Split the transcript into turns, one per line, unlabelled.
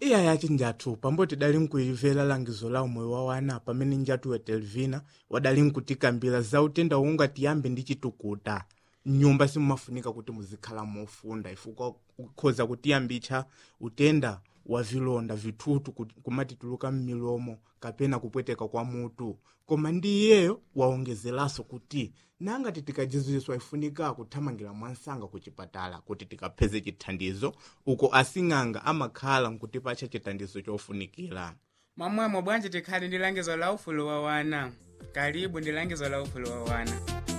iya yaci njathu pamboti dali nkuimvera langizo la umoyo wa wana pamene njathu wa telvina wadali nkutikambira za utenda wonga tiyambe ndi chitukuta mnyumba simumafunika kuti muzikhala mofunda ifukwa ukhoza kutiyambitsa utenda wa vilonda vithutu ku- kumatituluka m'milomo kapena kupweteka kwa mutu koma ndi iyeyo waongezeranso kuti nangati tikajiziswa ifunika kuthamangira mwansanga ku chipatala kuti tikapeze chithandizo uko asing'anga amakhala nkutipatsa chithandizo chofunikira
mwamwemo bwanji tikhale ndi langizo la ufulu wa wana kalibu ndi langizo la ufulu wa wana